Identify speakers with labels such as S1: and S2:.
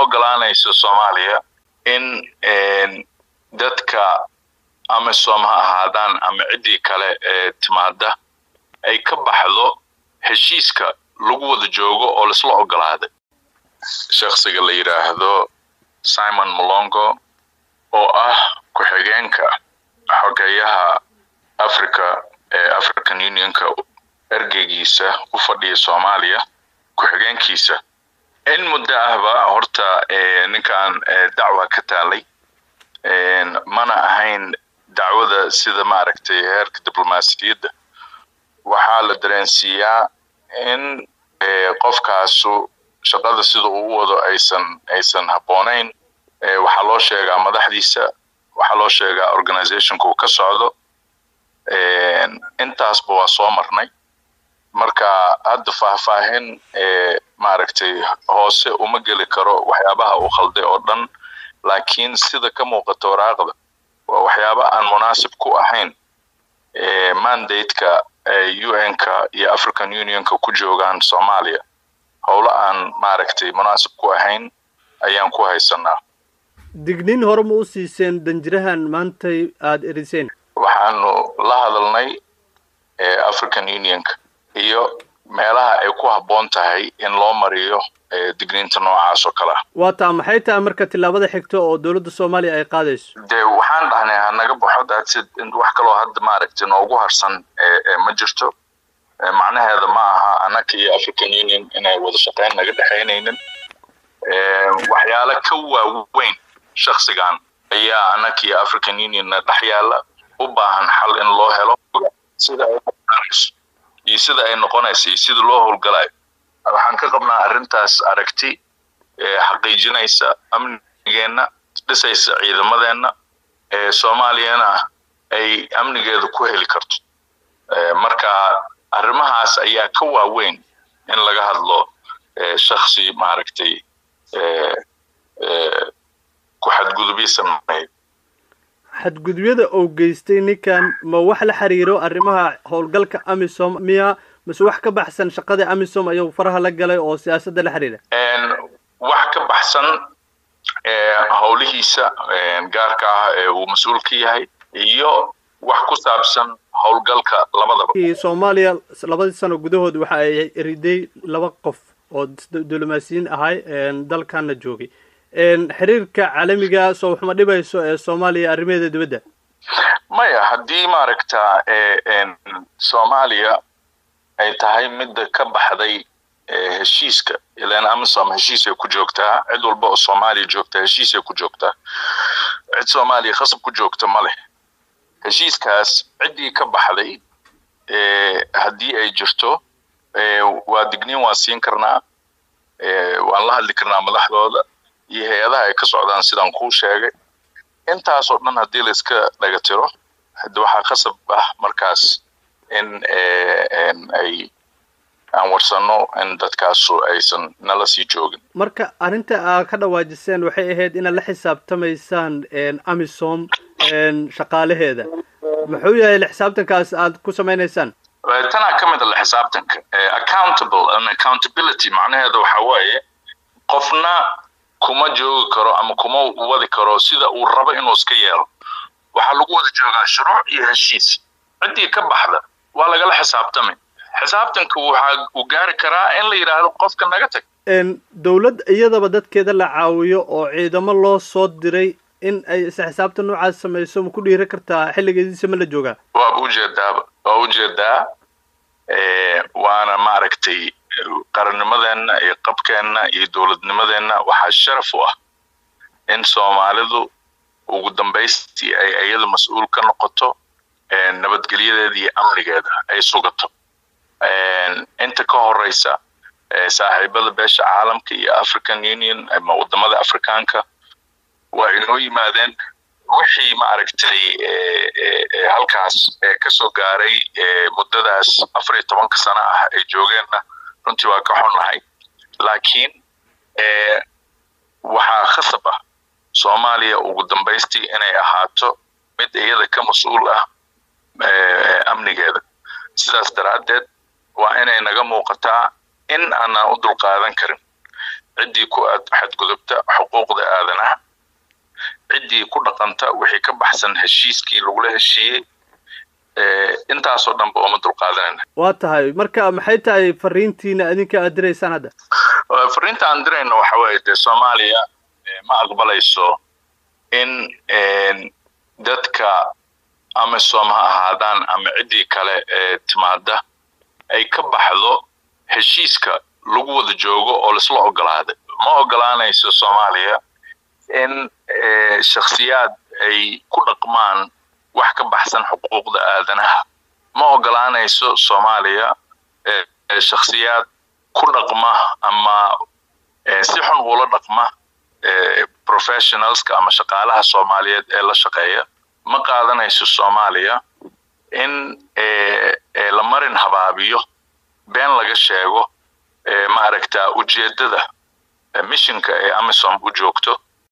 S1: ogolaanayso soomaaliya in dadka amisom ha ahaadaan ama ciddii kale ee timaada ay ka baxdo heshiiska lagu wada joogo oo laisla ogolaaday shaksiga la yidhaahdo simon molongo oo ah ku-xigeenka xogeeyaha africa ee african unionka ergeygiisa u fadhiya soomaaliya ku-xigeenkiisa in muddo ahba horta ninkan dacwa ka taalay mana ahayn dacwada sida maaragtay heerka diblomaasiyadda waxaa la dareensiiyaa in qofkaasu shaqada sida uu u wado aysan aysan habboonayn waxaa loo sheegaa madaxdiisa waxaa loo sheegaa organizationka uu ka socdo intaasba waa soo marnay marka hadda faahfaahin maaragtay hoose uma geli karo waxyaabaha uu khalday oo dhan laakiin sida ka muuqata waraaqda waa waxyaaba aan munaasib ku ahayn mandate-ka un-ka iyo african unionka ku joogaan soomaaliya howlo aan maaragtay munaasib ku ahayn ayaan ku haysanaa
S2: digniin hore ma u siiseen danjirahan maantay aada eriseen
S1: waxaanu la hadalnay african unionka iyo meelaha ay ku habboon tahay in loo mariyo digniinta noocaas oo kale ah
S2: waa taa maxay tahay marka tillaabada xigta oo dowladda soomaaliya ay qaadayso
S1: dee waxaan dhahnay hanaga baxo daadsid wax kaloo hadda maaragtay noogu harsan ma jirto macnaheeda ma aha annaka iyo african union inay wada shaqayn naga dhexaynaynin waxyaalo ka waaweyn shaksigan ayaa annaka iyo african unionna dhex yaalla u baahan xal in loo helo sida ay iyo sida ay noqonaysa iyo sida loo howlgalayo waxaan ka qabnaa arrintaas aragti xaqiijinaysa amnigeenna dhisaysa ciidamadeenna soomaaliyana ay amnigeeda ku heli karto marka arrimahaas ayaa ka waaweyn in laga hadlo shaksi maaragtay ku xadgudubyo sameeya
S2: xadgudubyada uu geystay ninkan ma wax la xiriiro arrimaha howlgalka amisom miya mase wax ka baxsan shaqada amisom ayuu faraha la galay oo siyaasadda la xiriira
S1: wax ka baxsan howlihiisa gaarka ah ee uu mas-uul ka yahay iyo wax ku saabsan howlgalka labadaba
S2: soomaaliya labadii sano gudahood waxa ay riday laba qof oo diblomaasiyiin ahay dalkana joogay xiriirka caalamiga soo waxma dhibayso ee soomaaliya arrimaheeda dibadda
S1: maya haddii maaragta soomaaliya ay tahay midda ka baxday heshiiska ilan amisom heshiisay ku joogtaa cid walba oo soomaaliya joogta heshiisay ku joogtaa cid soomaaliya khasab ku joogta ma leh heshiiskaas ciddii ka baxday haddii ay jirto waa digniin waan siin karnaa waan la hadli karnaa madaxdooda iyo hay-adaha ay ka socdaan sidaan kuu sheegay intaasoo dhan haddii la iska dhaga tiro hade waxaa khasab ah markaas in ay aan warsano in dadkaasu aysan nala sii joogin
S2: marka arrinta aad ka dhawaajiseen waxay ahayd inaad la xisaabtamaysaan amisom shaqaalaheeda muxuu yahay la xisaabtankaas aad ku samaynaysaan
S1: tanaa ka mid a la xisaabtanka accountable and accountability macnaheeda waxa waaye qofna kuma joogi karo ama kuma wadi karo sida uu rabo inuu iska yeelo waxaa lagu wada joogaa shuruuc iyo heshiis ciddii ka baxda waa lagala xisaabtamay xisaabtanka waxa uu gaari karaa in la yidhaahdo qofka naga tag
S2: dowlad iyadaba dadkeeda la caawiyo oo ciidamo loo soo diray in ay isla xisaabtan noocaas samayso ma ku dhiira kartaa xilligeediisa ma la joogaa
S1: waaba ujeedaaba waa ujeedaa waana maaragtay qarannimadeenna iyo qabkeenna iyo dowladnimadeenna waxaa sharaf u ah in soomaalidu ugu dambaystii ay iyada mas-uul ka noqoto nabadgelyadeeda iyo amnigeeda ay sugato inta ka horeysa saaxiibada beesha caalamka iyo african union ama wadamada afrikaanka waa inoo yimaadeen wixii maaragtay halkaas kasoo gaaray muddadaas afar iyo tobanka sano ah ay joogeenna runtii waa ka xunnahay laakiin waxaa khasab ah soomaaliya ugu dambaystii inay ahaato mid iyada ka mas-uul ah amnigeeda sidaas daraaddeed waa inay naga muuqataa in aanaan u dulqaadan karin ciddii ku xadgudubta qaldanta wixii ka baxsan heshiiskii lagula heshiiyey intaasoo dhanba uma dulqaadanayna
S2: waa tahay marka maxay tahay fariintiina adinka aad diraysaan hadda
S1: fariinta aan dirayno waxa weeye dee soomaaliya ma aqbalayso in dadka amisom ha ahaadaan ama ciddii kale ee timaada ay ka baxdo heshiiska lagu wada joogo oo laisla ogolaaday ma ogolaanayso soomaaliya in shakhsiyaad ay ku dhaqmaan wax ka baxsan xuquuqda aadanaha ma ogolaanayso soomaaliya shakhsiyaad ku dhaqma ama si xun ula dhaqma professionalska ama shaqaalaha soomaaliyeed ee la shaqeeya ma qaadanayso soomaaliya in la marin habaabiyo been laga sheego maaragta ujeeddada missionka ee amisom u joogto